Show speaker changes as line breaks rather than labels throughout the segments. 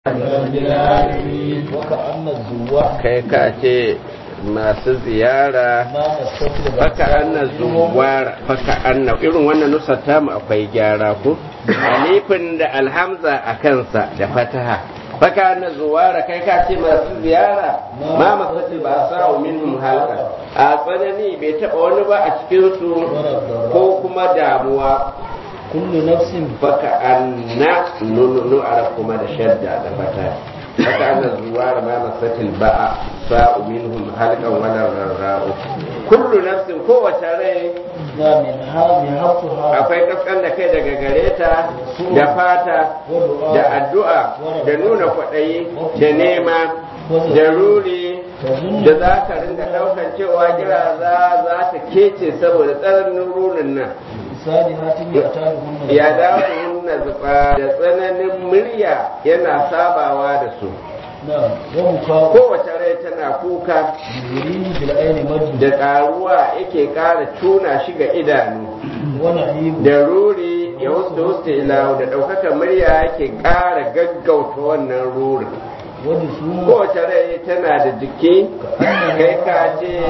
kai ka ce masu ziyara faka anna zuwara faka anna irin wannan nusar tamu akwai gyara ku alifin da alhamza a kansa da fataha faka anna zuwara kai ka ce masu ziyara ma masu ba sa'u minhum halka a tsanani bai taba wani ba a cikin su ko kuma damuwa
kullu nafsin
faka anna nunu arab kuma da shadda da fataha haka ana zuwa da ma masatil ba'a sa'u minhum halqan wala rarra'u kullu nafsin kowace rai
da min ha mi hafsuha
akwai kaskan da kai daga gare ta da fata da addu'a da nuna kwaɗayi da nema da ruri da za ka ringa ɗaukar cewa gira za za ta kece saboda tsananin rurin nan
sadi hatin ya ta hunna
ya dawo nuna zuba da tsananin murya yana sabawa da su
na wa muka
kowace rai tana kuka
yurihi bil aini madu
da ƙaruwa yake ƙara tuna shi ga idanu
wa nahibu
da ruri ya wuce wuce ilawo da ɗaukaka murya yake ƙara gaggauta wannan rurin
wa dusumu
kowace rai tana da jiki kai ka ce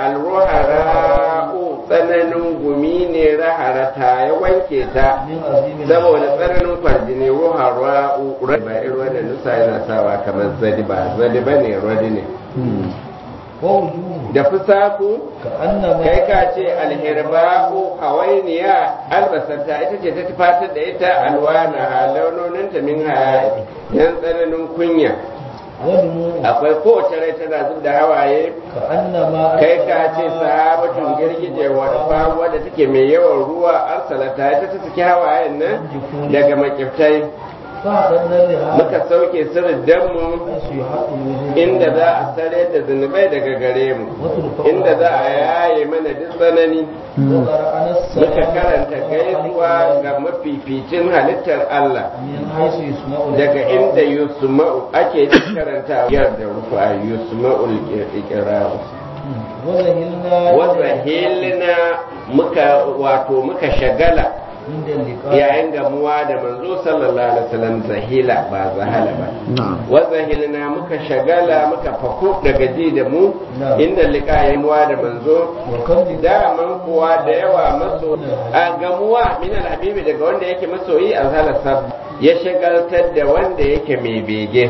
alruhara'u tsananin gumi ne raharata ya wanke ta
min azimin
saboda tsananin kwarjini ruhara'u ba irin wannan nusa yana sawa kamar zadi ba zadi ba ne radi ne
wa wujuhu
da fusaku
ka annama
kai ka ce alhirba'u hawainiya albasarta ita ce ta tufatar da ita alwana launoninta min haya yan tsananin kunya
wa dumu
akwai kowace rai tana zub da hawaye
ka annama
kai ka ce sahabatun girgije wadda wadda take mai yawan ruwa arsalata ita ta saki hawayen nan daga makiftai
fa hadanna li ha
muka sauke sirrin danmu
su haɗu wujuhu
inda za a sare da zunubai daga gare mu inda za a yaye mana duk tsanani
wa qara'ana
muka karanta gaisuwa ga mafificin halittar Allah
min haisu yusma'u
daga inda yusma'u ake karanta yar da rufa yusma'ul iqra'u
wa zahilna
wanda hilina muka wato muka shagala
inda liqa
yayin gamuwa da manzo sallallahu alaihi wasallam zahila ba zahala ba wa zahilina muka shagala muka faku daga ji da mu
Na'am.
inda liqayin muwa da manzo
wa kam li
daman kuwa da yawa maso a gamuwa min alhabibi daga wanda yake masoyi alhala sab ya shagaltar da wanda yake mai bege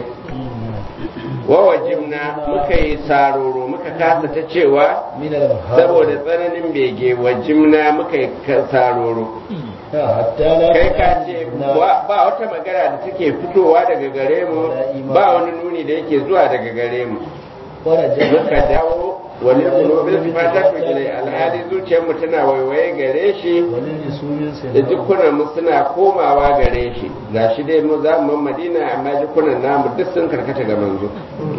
wa wajibna muka yi saroro muka kasa ta cewa
min al
saboda tsananin bege wajimna muka yi ka- saroro
hatta la
kai ka ce ba ba wata magana da take fitowa daga gare mu ba wani nuni da yake zuwa daga gare mu
wala
muka
jama'a
dawo wani kulobin fata to ilai alhali zuciyarmu tana waiwaye gare shi
walin jisumin sai
da jikunan mu suna komawa gare shi gashi dai mu za mu madina amma jikunan namu duk sun karkata ga manzo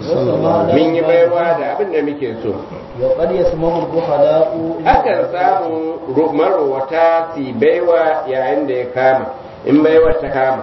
mun yi baiwa da abin da muke so
wa qad yasmahu al-bukhala'u
akan samu ru- marowata su baiwa yayin da ya kama in baiwa ta kama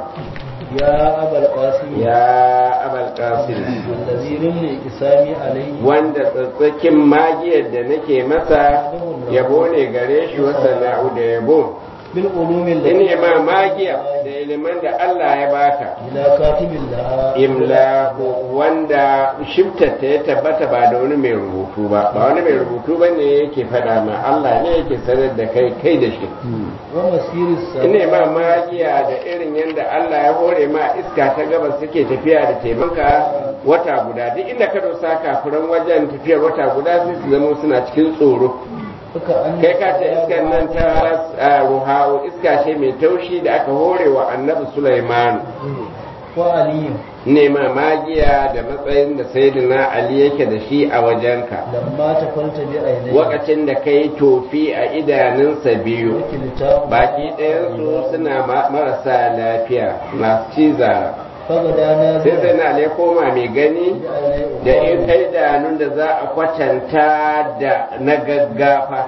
ya abal qasim
ya abal qasim
allazi rimni isami alayhi
wanda tsatsakin magiyar da nake masa yabo ne gare shi wasa na'u da yabo
bil ulumi
in
allati
ma magiya da iliman da Allah ya baka
ila katibil laha
imla wanda shiftarta ya tabbata ba da wani mai rubutu ba ba wani mai rubutu ba ne yake fada ma Allah ne yake sanar da kai kai da shi
wa masiris
ine ma magiya da irin yadda Allah ya hore ma iska ta gabas suke tafiya da taimaka wata guda duk inda ka dosa kafiran wajen tafiyar wata guda sai su zama suna cikin tsoro
suka an
kai ka ce iskan nan ta ah, ruha'u iska ce mai taushi da aka hore wa annabi Sulaiman
wa aliyu
nema magiya da matsayin da sayyidina Ali yake da shi a wajenka
lamma ta kwalta bi ainihi
wakacin da kai tofi a idanunsa biyu
wakilta
baki ɗayansu suna ma- marasa lafiya masu cizara
fagada na
sai sai na ya koma mai gani da in kai idanun da za a kwatanta da na gaggafa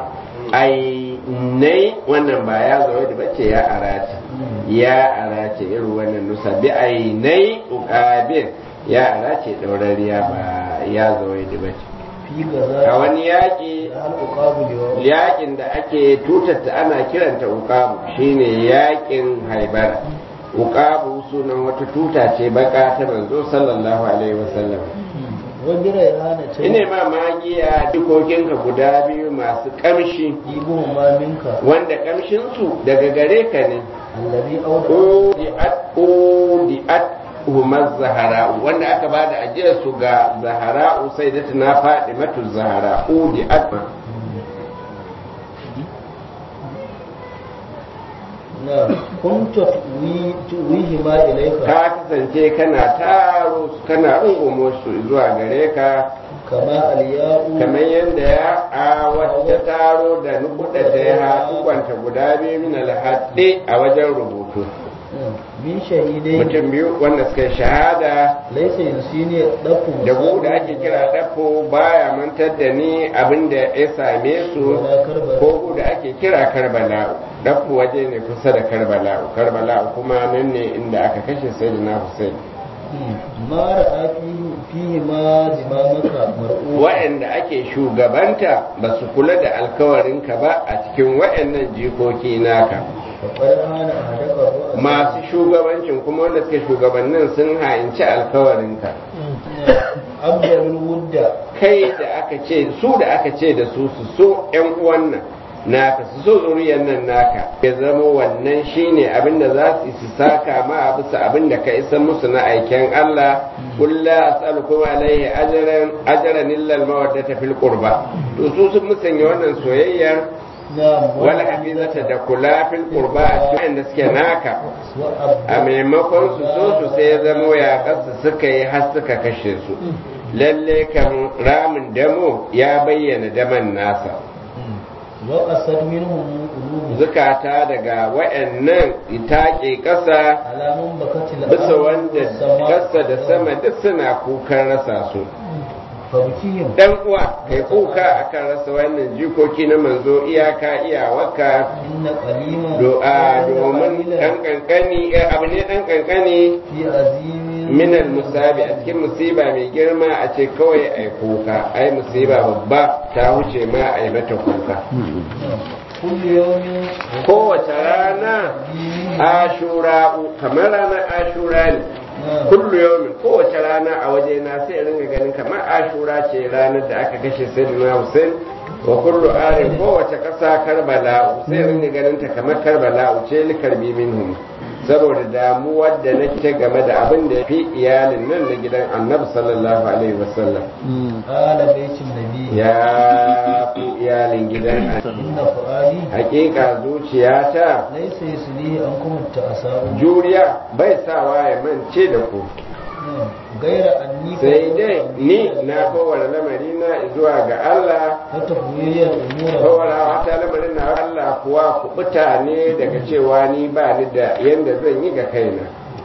ai nai wannan ba ya zo da bace ya arace ya arace irin wannan nusa bi ai nai uqabil ya arace daurariya ba ya zo da bace
fi gaza
a wani yaƙi
da al-uqabu liwa
yaƙin da ake tutata ana kiranta uqabu shine yaƙin haibara uqabu sunan wata tuta ce baka ta manzo sallallahu alaihi wasallam
wani raihana ce
ine ma magiya dukokinka guda biyu masu kamshi
ibu ma minka
wanda kamshin su daga gare ka ne
allazi auda
udiat udiat humar zahara'u wanda aka ba da ajiyar su ga zahara'u sai da tana faɗi matu zahara udiat
na kunta tuwihi ma ilaika
ka kasance kana taro su kana rungumo su zuwa gare ka
kama alya'u
kamar yadda ya a wata taro da nukuda ta ya haɗu kwanta guda biyu min alhaɗe a wajen rubutu
min shahidai
mutum biyu wanda suka yi shahada
laisa yunsini dafu
da gu da ake kira dafo baya mantar da ni abin da ya same su
wala karbala
ko gu da ake kira karbala'u dafo waje ne kusa da karbala'u karbala'u kuma nan ne inda aka kashe sayyidina hussein
ma ra'a fihi fihi ma dimamaka mar'u
wa'anda ake shugabanta ba su kula da alkawarinka ba a cikin wa'annan jikoki naka
fa qad hana ahadaka ru'a
masu shugabancin kuma wanda suke shugabannin sun ha'inci alkawarinka
abdul wudda
kai da aka ce su da aka ce da su su so yan uwan nan naka su so zuriyar nan naka ya zama wannan shine abinda za su su saka ma bisa abinda ka isa musu na aiken Allah kulla as'alukum alaihi ajran ajran illa al-mawaddata fil qurba to su sun musanya wannan soyayyar
na
wal hafizata da kula fil qurba a cikin da suke naka
wa abdul
a maimakon su so su sai ya zamo ya kasu suka yi har suka kashe su lalle kan ramin damo ya bayyana daman nasa
wa asad minhum qulubu
zukata daga wayannan itaƙe ƙasa
alamun bakatil
bisa wanda ƙasa da sama duk suna kukan rasa su
fabkihim
dan uwa kai kuka akan rasa wannan jikoki na manzo iyaka iyawaka
inna qalima
do'a domin dan kankani eh, abu ne dan kankani
fi azimin
minal musabi a cikin musiba mai girma a ce kawai ai kuka ai musiba babba ta wuce ma ai mata kuka
kullu yawmin
kowace rana ashura kamar ranar ashura ne kullu yawmin kowace rana a waje na sai ringa ganin kamar ashura ce ranar da aka kashe sayyidina Hussein wa kullu arin kowace kasa karbala sai ringa ganin ta kamar karbala ce li karbi minhum saboda damuwar da nake game da abin da fi iyalin nan na gidan annabi sallallahu alaihi wasallam
ala baitin nabi
ya fi iyalin gidan annabi
inna fuadi
hakika zuciyata
laysa yuslihi an kuma ta'asabu
juriya bai sawa ya mance da ku
gaira anni
sai dai ni na kowane lamari na zuwa ga Allah
ta tafwiyar umura
kowane wata lamarin na Allah kuwa kubuta ne daga cewa ni ba ni da yanda zan yi ga kaina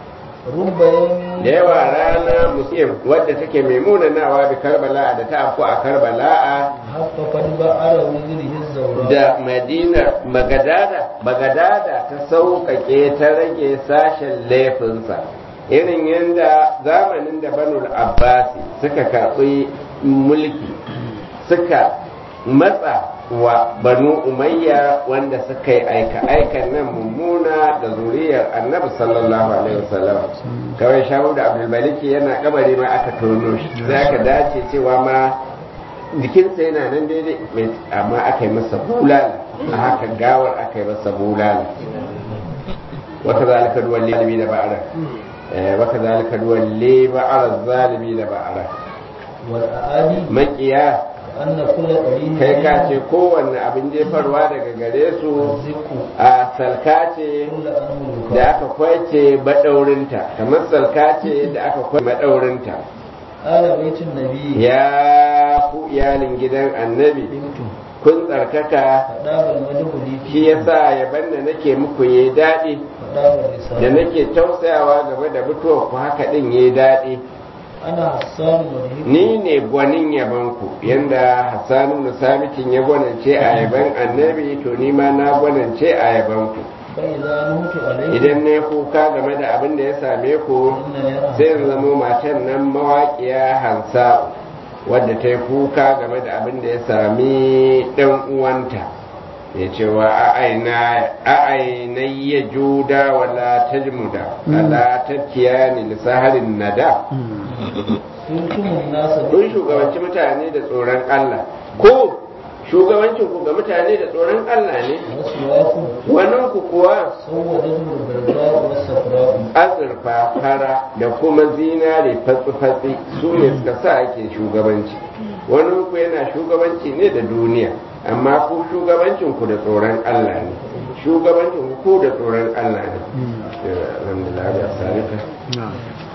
rubbayan
da yawa rana muslim wadda take mai munanawa bi karbala da ta afku a karbala
haffafan ba'ara wuzurihin zaura
da madina magadada magadada ta sauƙaƙe ta rage sashen laifinsa irin yadda zamanin da banul abbasi suka karɓi mulki suka matsa wa banu umayya wanda suka yi aika-aikan nan mummuna da zuriyar annabi sallallahu alaihi wasallam kawai shahu da abdulmaliki yana kabari ma aka tono shi sai aka dace cewa ma jikinsa yana nan daidai mai amma aka yi masa bulala a haka gawar aka yi masa bulala wata zalika duwan lalibi da ba'ara wata zalika duwan ba'ara zalibi da ba'ara
wal aadi
makiya
anna kullu qalin
kai ka ce kowanne abin jefarwa daga gare su
ziku
a salka ce
kullu amruka
da aka kwace madaurinta kamar salka ce da aka kwace madaurinta
ala baitin nabi
ya ku iyalin gidan annabi
bintu
kun tsarkaka
fadabal madhuli
shi yasa yaban da nake muku yi daɗi
fadabal risala
da nake tausayawa game da mutuwar ku haka din yi daɗi
ana hassan madhuli
ni ne gwanin yabanku yanda hassanu na sabitin ya gwanance a yaban annabi to ni ma na gwanance a yabanku
fa idza nutu alayhi
idan ne kuka game da abin da ya same ku
inna yara
sai in zamo matan nan mawaƙiya hansa wadda ta yi kuka game da abin da ya sami ɗan uwanta ya cewa a ainihin juda wala tajmuda ala tattiyani lisaharin nada
kuntumun nasa
kun shugabanci mutane da tsoron Allah ko shugabancin ku ga mutane da tsoron Allah ne
wasu waku
wannan ku kuwa
sauwadatu garba wasu safra'u
azurfa fara da kuma zinare fatsi-fatsi su ne suka sa ake shugabanci wani ku yana shugabanci ne da duniya amma ku shugabancin ku da tsoron Allah ne shugabancin ku da tsoron Allah ne alhamdulillah ya sarika